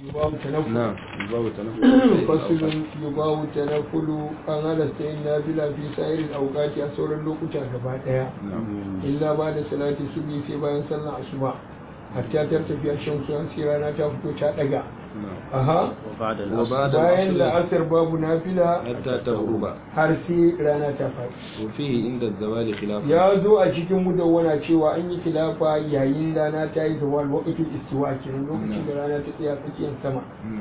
babu tanaffu na'am babu tanaffu fasilun yubawu tanafulu an halasta yin nafila fi sa'irin auqati a sauran lokuta gaba daya illa ba da salati subhi sai bayan sallar asuba hatta tar tafiya shan suwan sai rana ta fito ta daga aha wa ba'da bayan al-asr la'asar babu nafila hatta taghruba har sai rana ta faɗi wa fihi inda zawali khilaf ya zo a cikin mudawwana cewa an yi khilafa yayin rana ta yi zawal waqtul istiwa kenan lokacin da rana ta tsaya tsakiyar sama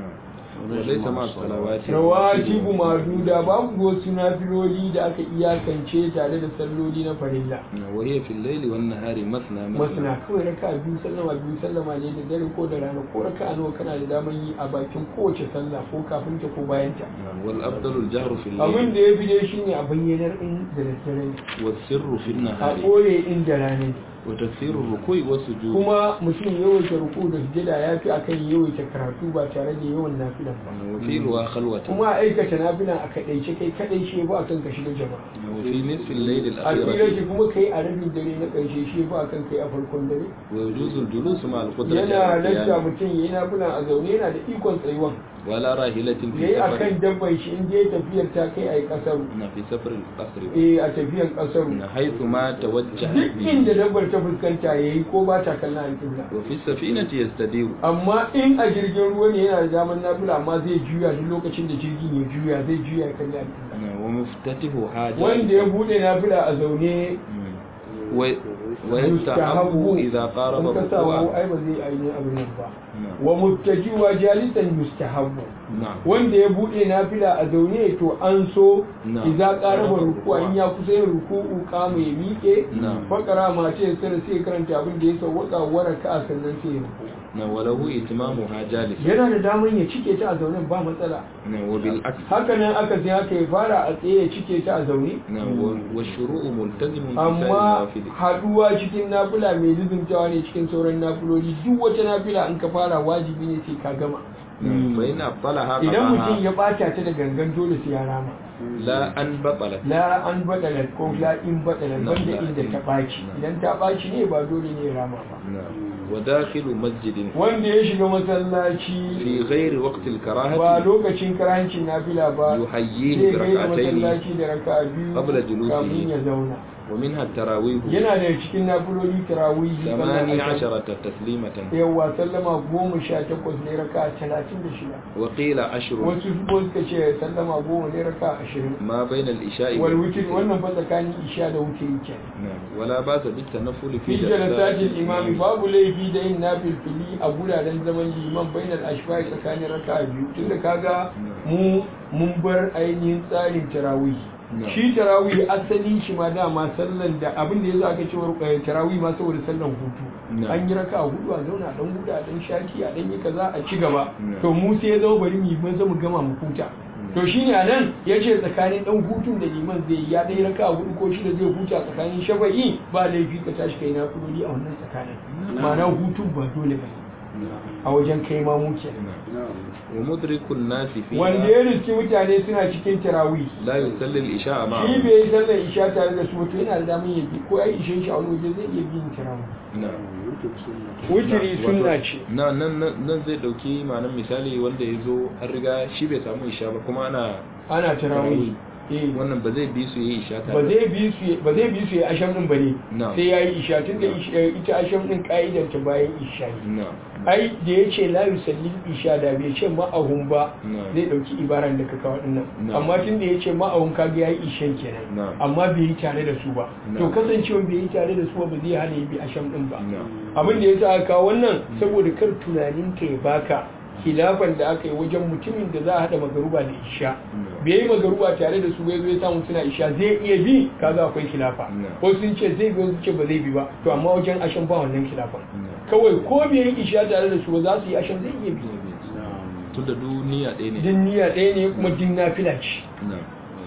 wa laysa ma salawati rawatibu maduda babu wasu nafiloli da aka iyakance tare da salloli na farilla wa hiya fil layli wan nahari masna masana kawai raka biyu sallama biyu sallama ne da dare ko da rana ko raka nawa kana da damar yi a bakin kowace sallah ko kafin ta ko bayan ta wal afdalu al jahru fil abin layli da ya fi dai shine a bayyanar in da daddare ne was sirru fil a nahari ɓoye in da rana ne wa taksiru ruku'i was sujud kuma mutum yawaita ruku da sujada ya fi akan yawaita karatu ba tare da yawan nafilan ba wa fi ruwa khalwatan kuma a aikata nafilan a kaɗaice kai kaɗai shi ba akan ka shiga jama'a wa fi nisfi al layli al a tsira akhir shi kuma kai a rabin dare na ƙarshe shi ba akan kai a farkon dare wa yujuzu al julus ma al qudrati yana ala lasta qiyam mutum yayi nafilan a zaune yana da ikon tsayuwan wala rahilatin fi yayi safar akan dabban shi in dai tafiyar ta kai a yi ƙasaru na fi safar al qasr eh a tafiyar ƙasaru na haythu ma tawajjaha duk bihi inda dabbar ta fuskanta yayi ko ba ta kallon alƙibla wa fi safinati yastadiru amma in a jirgin ruwa ne yana da damar nafila amma zai juya duk lokacin da jirgin ya juya zai juya ya kalli alƙibla wa muftatihu haja wanda ya bude nafila a zaune wa wa yastahabbu idha qaraba in ka sa wa ruku'a ai ba zai ainihin abin nan ba na'am wa muttajiwa jalisan mustahabbu na'am wanda ya bude nafila a zaune to an so Na'am. idza qaraba ruku'a in ya kusa yin ruku'u kama ya miƙe Na'am. fakara ma ce sai sai karanta abin da ya sauwaka waraka sannan sai ya ruku na walahu itimamuha jalis yana da damar ya cike ta a zaune ba matsala na wa bil aks haka nan aka sai haka ya fara a tsaye ya cike ta a zaune na wa wa shuru'u multazimun bi amma sa'il haduwa cikin nafila mai lizumtawa ne cikin sauran nafiloli duk wata nafila in ka fara wajibi ne sai ka gama fa in abtalaha idan mutum qadaha ya bata ta da gangan dole sai ya rama la an batalat la an badala ko la in badala Na, banda la inda in- ta baci na. idan ta baci ne ba dole ne ya rama ba na wa dakhilu masjidin wanda ya shiga masallaci fi ghairi waqti al ba karahati lokacin karancin nafila ba yuhayyihi zai bi gaida rak'atayn masallaci da raka'a biyu qabla julusihi. kafin ya zauna wa minha at-tarawih yana da cikin nafiloli tarawihi ثماني عشرة تسليمة yawa sallama goma sha takwas ne raka talatin da shida وقيل عشر wasu kuma suka ce sallama goma ne raka ashirin ما بين الإشاء wal wutir wannan fa tsakanin isha da wutiri ke نعم ولا بأس بالتنفل fi في jalasatil imami babu laifi da yin nafil fili a guraren zaman liman bainal ashfai tsakanin raka biyu tunda kaga mu mun bar ainihin tsarin tarawih No. shi tarawih asali shi ma dama sallan da abin da ya za ka cewa eh, tarawih ma saboda sallan hutu No. an yi raka a hudu a zauna a dan hudu a dan shaki a dan yi kaza a ci gaba No. to mu sai ya zama bari mu yi maza mu gama mu huta to shine a nan ya ce tsakanin dan hutun da liman zai yi ya dai raka a hudu ko shida zai huta tsakanin shafa'i ba laifi ka tashi kai na kudodi a wannan tsakanin ma'ana hutun ba dole ba a wajen kai ma mu kenan ومدرك الناس wanda فيها ya riski mutane suna cikin tarawih لا يصلي الإشاء shi معه bai yi sallar isha tare da su ba to yana da damar ya bi ko ya yi ishe shi a wani waje zai iya bin tarawih نعم wutiri sunna ce na nan nan nan zai dauki ma'anar misali wanda ya zo an riga shi bai samu isha ba kuma ana ana tarawih eh wannan ba zai bi su yi isha ba tare zai bi su ba zai bi su ya asham din bane No. sai yayi isha tun da ita asham din ka'idar ta bayan isha ne na ai da ya ce la yusalli isha da bai ce ma'ahun ba No. zai dauki ibaran da ka kawo dinnan No. amma tun da ya ce ma'ahun kaga yayi ishan kenan No. amma bai yi tare da su ba No. to kasancewa bai yi tare da su ba ba zai hana ya bi asham din ba na abin da ya sa aka kawo wannan saboda kar tunanin ka ya baka khilafan da aka yi wajen mutumin da za a haɗa magaruba da isha No. bai yi magaruba tare da su bai zo ya samu suna isha zai iya bi kaga akwai khilafa No. wasu sun ce zai bi wasu ce ba zai bi ba to amma wajen ashan ba wannan khilafan No. kawai ko bai yi isha tare da su ba za su yi ashan zai iya bi tun da duniya ɗaya ne din niyya ɗaya ne kuma din nafila ce na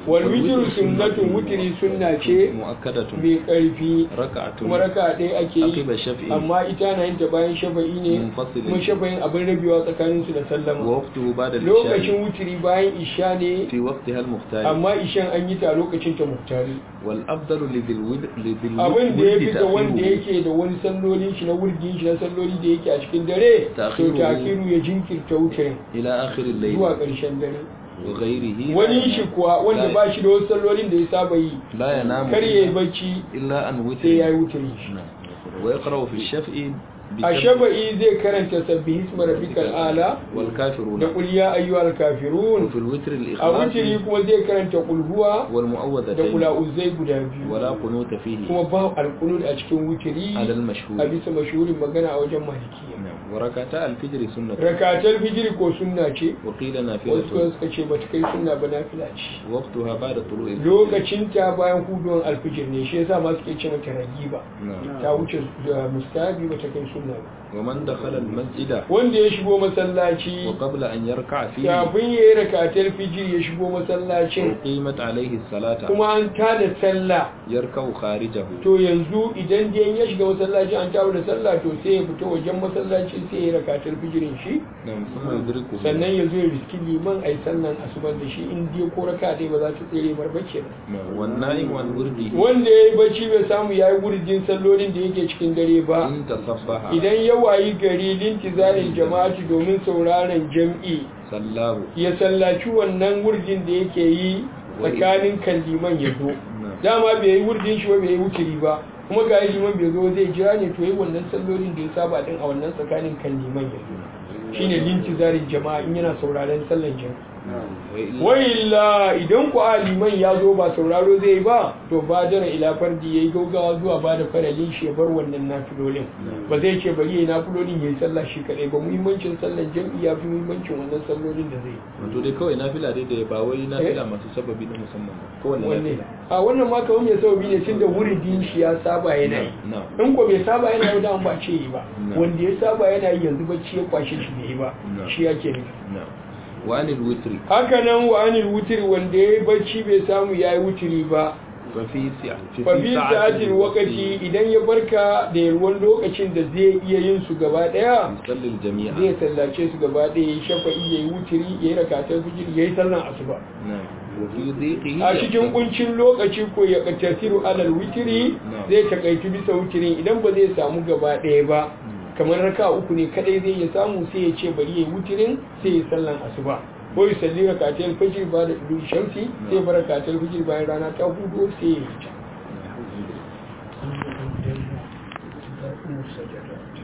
wal witru sunnatun witri sunna ce mu'akkadatun mai karfi raka'atun kuma raka ɗaya ake aqiba yi shaf'i amma ita na yin ta bayan shafa'i ne Munfasilin. kuma shafa'in abin rabewa tsakanin su da wa sallama waqtuhu ba'da al-isha lokacin wutiri bayan isha ne fi waqtiha al-mukhtar amma ishan an yi ta lokacin ta muktari wal afdalu lidhil wid lidhil abin da ya wid fi ga wanda ta'khiruhu. yake da wani sallolin shi na wurgin shi na salloli da yake a cikin dare to Ta'khiruhu. takiru ya jinkirta wuce ila akhir al-layl zuwa ƙarshen dare wa ghayrihi wani shi kuwa wanda la- ba shi da wasu sallolin da ya saba yi la yanamu kar ya yi bacci illa an sai witri ya yi wuturi shi wa yaqra'u fi ash-shaf'i bi a shaba'i zai karanta sabbi hisma rabbikal ala wal kafirun da qul ya ayyuhal kafirun fi al-witr a al-ikhlas wuturi kuma zai karanta qul huwa wal da mu'awwadatayn qul a'udhu guda biyu wala qunuta fihi kuma ba alqunut a cikin wuturi ala al-mashhur a bisa mashhurin magana a wajen malikiya نعم وركعتا الفجر سنة rakatar fijiri ko sunna ce وقيل wasu نافلة kuma suka ce bata kai sunna ba nafila ce وقتها بعد طلوع الفجر lokacin ta bayan huduwan alfijir ne shi yasa ma suke ce mata ragiba نعم ta wuce da mustahabi bata kai sunna ba ومن دخل المسجد wanda ya shigo masallaci وقبل أن يركع فيه kafin ya yi rakatar fijiri ya shigo masallacin أقيمت عليه الصلاة kuma an tada sallah يركع خارجه to yanzu idan dai ya shiga masallaci an tawo da sallah to sai ya fita wajen masallaci sai ya yi rakatar fijirin shi نعم ثم يدركه sannan ya zo ya riski liman a yi sallan asubar da shi in dai ko raka dai ba za ta tsere bar bacci ba نعم والنائم عن ورده wanda ya yi bacci bai samu ya yi gurjin sallolin da yake cikin dare ba إن تصبح idan ya wayi gari lintizarin jama'ati domin sauraron jam'i صلاه ya sallaci wannan wurjin da yake yi tsakanin kan liman ya zo نعم dama bai yi wurjin shi ba bai yi wuturi ba kuma ga liman bai zo zai jira ne to yi wannan sallolin da ya saba din a wannan tsakanin kan liman ya zo shine lintizarin jama'a in yana sauraron sallan jami'i وإلا wa'illa idan ku a liman ya zo ba sauraro zai yi ba to ba jira ila fardi yayi gaugawa zuwa ba da faralin shi ya bar wannan nafilolin ba zai ce bari yayi nafilolin yayi sallah shi kadai ba muhimmancin sallan jam'i ya fi muhimmancin wannan sallolin da zai yi wato dai kawai nafila dai da ba wai nafila masu sababi na musamman ba kowanne wanne nafila a wannan ma kawai mai sababi ne tunda wuridin shi ya saba yana yi na'am in ko bai saba yana yi da ba ce yi ba Na. wanda ya saba yana yi yanzu bacci ya kwashe shi bai yi ba Na. shi yake nufi na'am wa anil witri haka nan wa anil wutiri wanda ya yi bacci bai samu ya yi wutiri ba fa fi sa'a fafi sa'atin wakati idan ya barka da yalwan lokacin da zai iya yin su gaba daya yusallil jami'a zai sallace su gaba daya ya shafa'i ya yi wutiri ya yi rakatar fijir ya yi sallan asuba na'am wa fi dhiqihi a cikin kuncin lokaci ko ya tasiru alal witiri Na'am. zai takaitu bisa wutirin idan ba zai samu gaba daya ba kamar raka uku ne kadai zai ya samu sai ya ce bari ya yi wutirin sai ya sallan asuba ko ya salli rakatar fijir ba da ilu shamsi sai bar rakatar fijir bayan rana ta hudu sai ya yi ta Na'am. Sajada.